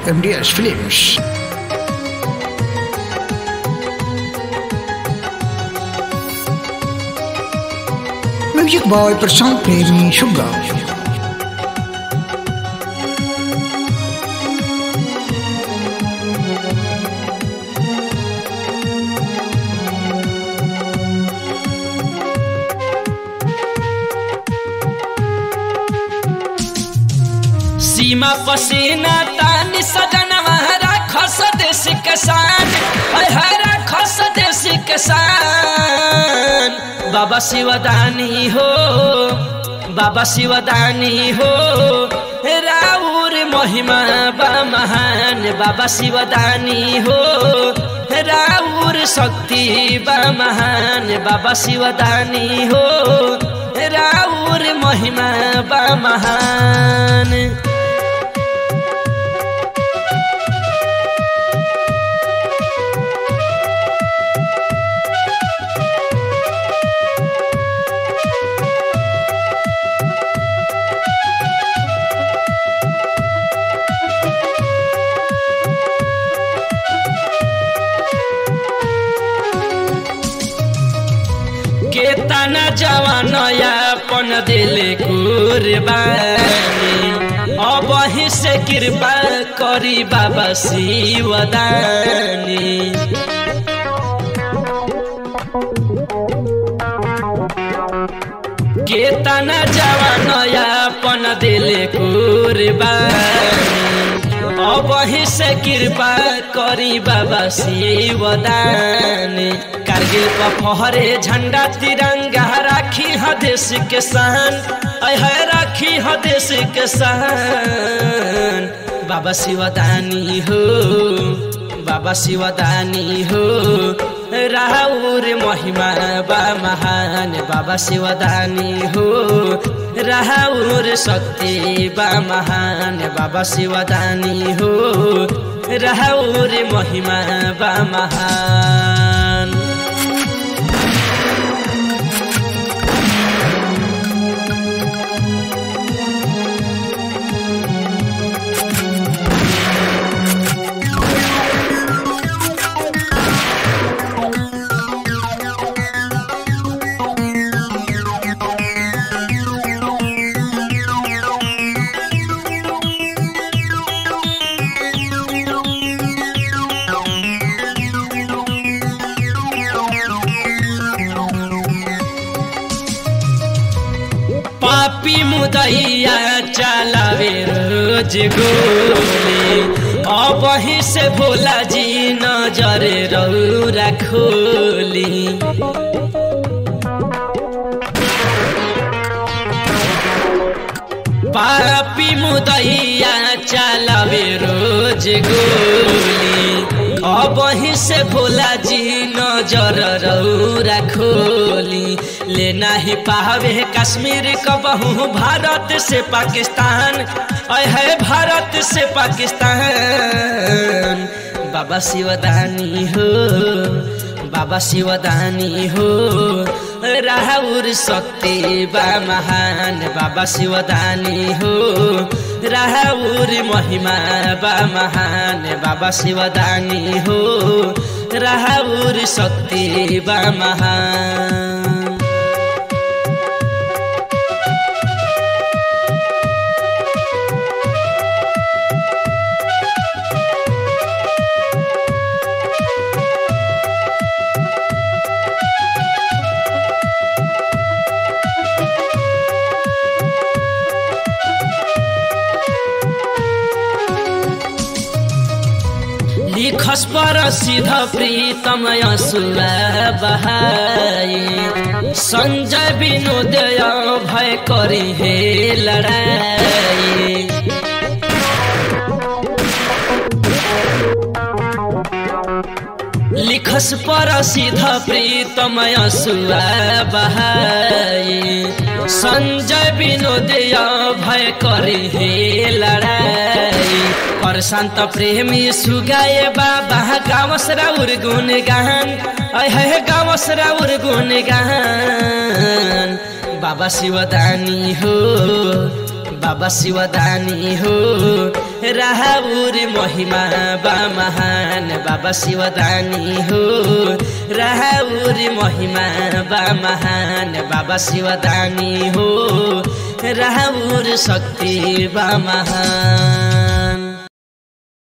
MDS Films. Music by Prasant Premi Sugar. सीमा पसीना तानी सजनवा राखस देश किसान हाय हाय राखस देश किसान बाबा शिवदानी हो बाबा शिवदानी हो राउर महिमा बा महान बाबा शिवदानी हो राउर शक्ति बा महान बाबा शिवदानी हो राउर महिमा बा महान केतना जवान अपन दिल कुर्बानी अब ही से कृपा करी बाबा शिवदानी केतना जवान अपन दिल कुर्बानी अब ही से कृपा करी बाबा शिवदानी कारगिल पर फहरे झंडा तिरंगा राखी ह देश के शान ऐ है राखी ह देश के शान बाबा शिवदानी हो बाबा शिवदानी हो राहुर महिमा बा महान बाबा शिवदानी हो राहुर शक्ति बा महान बाबा शिवदानी हो राहुर महिमा बा महान पापी मुदैया चलावे रोज गोली अब ही से भोला जी नजर रौरा खोली पापी मुदैया चलावे रोज गोली अब ही से भोला जी नजर रौरा खोली लेना ही पावे कश्मीर कबहू भारत से पाकिस्तान ऐ है भारत से पाकिस्तान बाबा शिवदानी हो बाबा शिवदानी हो राहुर शक्ति बा महान बाबा शिवदानी हो राहुर महिमा बा महान बाबा शिवदानी हो राहुर शक्ति बा महान लिखस पर सिध प्रीतम यसुरा बहाई संजय विनोदय भय करी हे लड़ाई लिखस पर सिध प्रीतम यसुरा बहाई संजय विनोदय भय करी हे लड़ाई पर शांत प्रेमी सुगाए बाबा गावस राउर गुण गान है गावस राउर गुण गान बाबा शिवदानी हो बाबा शिवदानी हो राहुर महिमा बा महान बाबा शिवदानी हो राहुर महिमा बा महान बाबा शिवदानी हो राहुर शक्ति बा महान